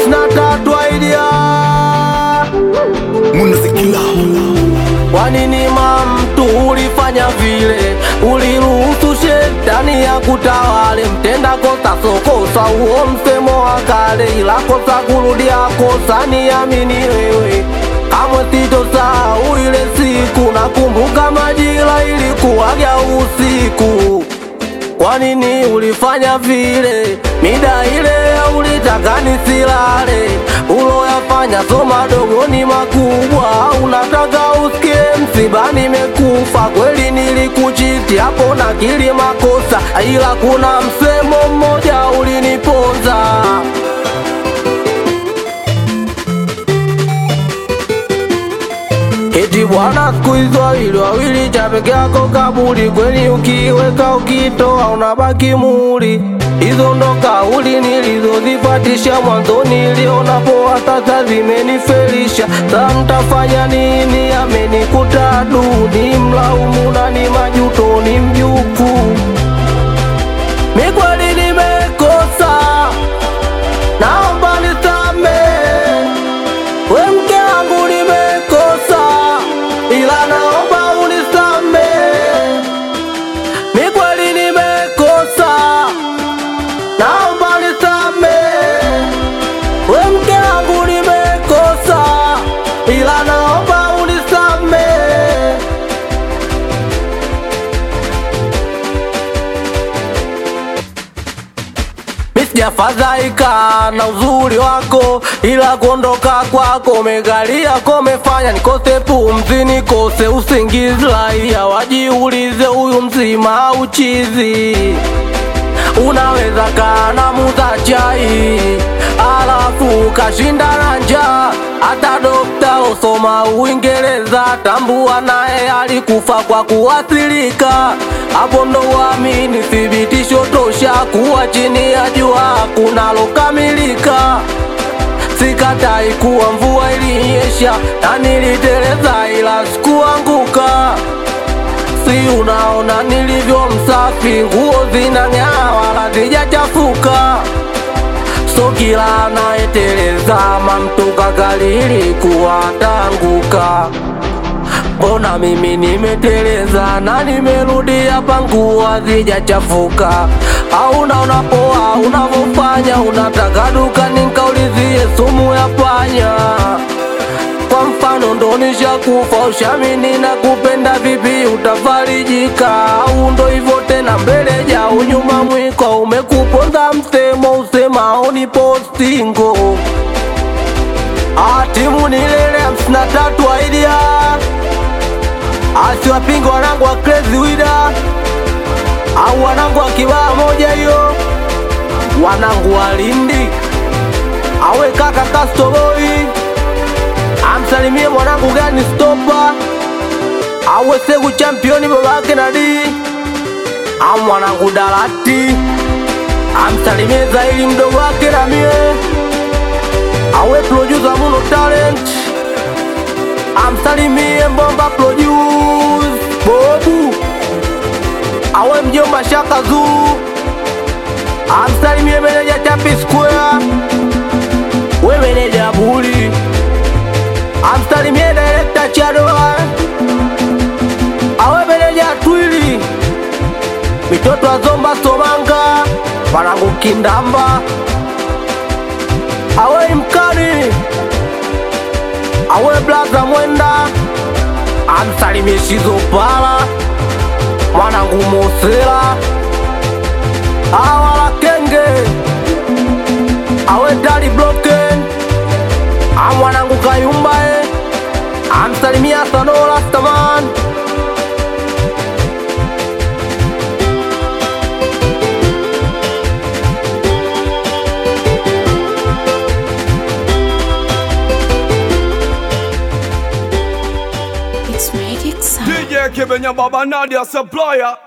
hamsini na tatu aidia Munazikila Kwa nini mamtu ulifanya vile? Uliruhusu shetani ya kutawale, mtenda kosa sokosa, huo msemo wa kale, ila kosa kurudia kosa, niamini wewe kamwe sitosahau ile siku. Nakumbuka majira ilikuwaga usiku kwa nini ulifanya vile? Mida ile ulitaka nisilale, uloyafanya so madogo ni makubwa. Unataka usikie msiba nimekufa, kweli nilikuchiti hapo na kili makosa, ila kuna msemo mmoja uliniponza. Eti bwana, siku hizo wawili wawili, cha peke yako kaburi. Kweli ukiweka ukitoa unabaki muri. Hizo ndo kauli nilizozipatisha mwanzoni, niliona poa, sasa zimenifelisha. Sa mtafanya nini? Amenikuta duni, mlaumu na ni majuto, ni mjukuu. Mi kweli nimekosa, naomba nisamehe. We mke wangu nimekosa, ila naomba unisamehe. Mi kweli nimekosa, naomba unisamehe. We mke wangu nimekosa, ila naomba unisamehe. Mi sijafadhaika na uzuri wako, ila kuondoka kwako umegalia ko umefanya nikose pumzi, nikose usingizi. Raia wajiulize, huyu mzima au chizi? Unaweza kana muza chai alafu kashinda na njaa. Hata dokta osoma Uingereza tambua naye alikufa kwa kuathirika. Hapo ndo uamini thibitisho tosha kuwa chini ya jua kunalokamilika. Sikatai kuwa mvua ilinyesha na niliteleza, ila sikuanguka. Si unaona nilivyo msafi, nguo zinang'aa wala zijachafuka. So kila anayeteleza mamtoka kalili kuwa tanguka. Mbona mimi nimeteleza na nimerudi hapa, nguo hazijachafuka? Au unaona poa unavyofanya, unataka dukani nikaulizie sumu ya panya kwa mfano ndo nishakufa, ushamini na kupenda vipi, utafarijika? Au ndo hivyo tena, mbele jao nyuma mwiko, umekuponza msemo usemao ni postingo. Ah, timu ni lele hamsini na tatu aidia asiwapinga wanangu wa Crazy Wida au wanangu wa kibaa moja hiyo, wanangu wa Lindi awe kaka Kastoboi amsalimie mwanangu gani stopa awe segu championi babake nadi am mwanangu Dalati amsalimie Zaili mdogo wake na mie awe producer Muno Talent amsalimie Mbomba produce Bobu awe mjomba Shaka Zuu amsalimie meneja Chapi Square we meneja Buli amsalimie direkta Chadoa awe meneja Twili mitoto azomba Somanga wanangu Kindamba awe mkani awe blaza Mwenda amsalimie Shizopala mwanangu Mosela awala Kenge awe Dali Bloken amwanangu Kayumbae amsalimia Sanola Staman It's Magic Sound. DJ Kibenya Baba Nadia Supplier